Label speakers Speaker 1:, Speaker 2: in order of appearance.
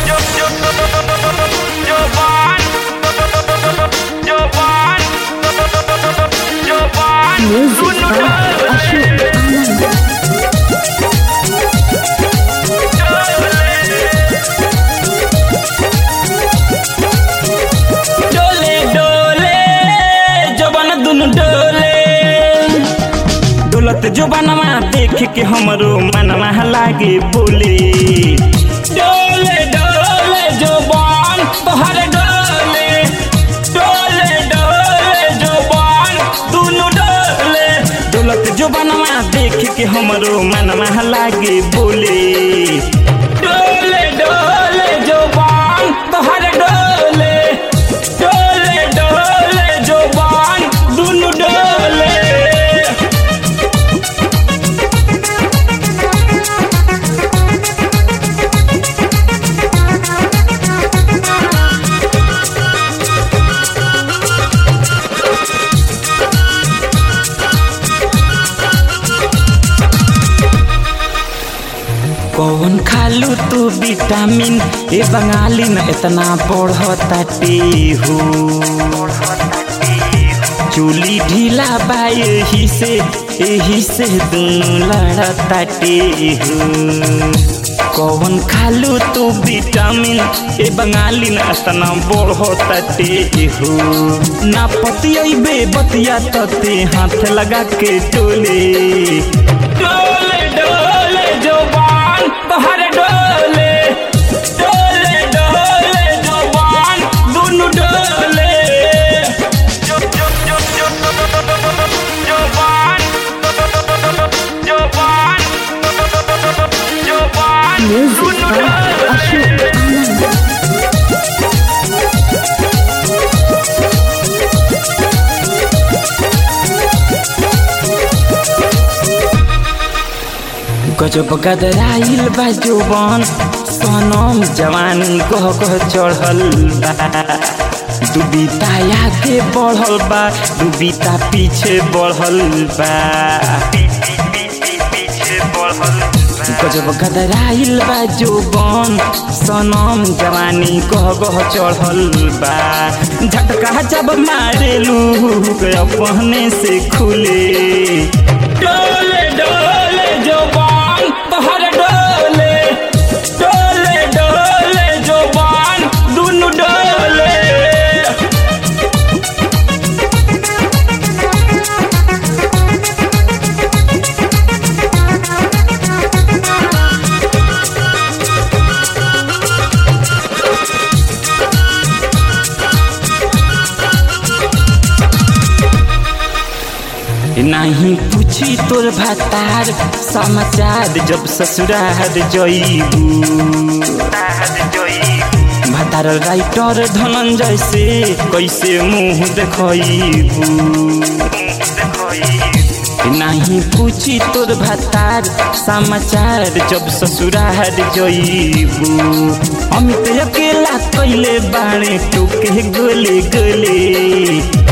Speaker 1: Music by Ashok Anand.
Speaker 2: डोले डोले जबन दुनु डोले डोलत जुबानमा देख के हमरो मनवा लागे बोले डोले डोले जुबान तोहर डोले डोले डोले जुबान दुनु डोले डोलत जुबानमा देख के हमरो मनवा लागे बोले डोले डोले जुबान तोहर डोले डोले डोले जुबान दुनु डोले कौन खालू तू विटामिन ए बंगाली न इतना बढ़ताटे हो चूली ढीला बा यही से यही से दोनों लड़ताटे हो कौन खालू तू विटामिन ए बंगाली न इतना बढ़ताटे हो ना पतियबे बतिया तते हाथ लगा के टोले डोले डोले जुबान तोहर डोले डोले डोले जुबान दुनु डोले
Speaker 1: Music by Ashok Anand.
Speaker 2: गजब गदराइल बा जुबान सनम जवानी कह कह चढ़ल बा दुबिता आगे बढ़ल बा दुबिता पीछे बढ़ल बा गजब गदराइल बा जुबान सनम जवानी कह कह चढ़ल बा झटका जब मारेलू अपने से खुले डोले डोले जुबान तोहर डोले डोले डोले जुबान दुनु डोले नहीं पूछी तोर भतार समाचार जब ससुरार जईबू भतार राइटर धनंजय से कैसे मुंह देखईबू नहीं पूछी तोर भतार समाचार जब ससुरार जईबू अमित अकेला कैले बाणे टोके गोले गोले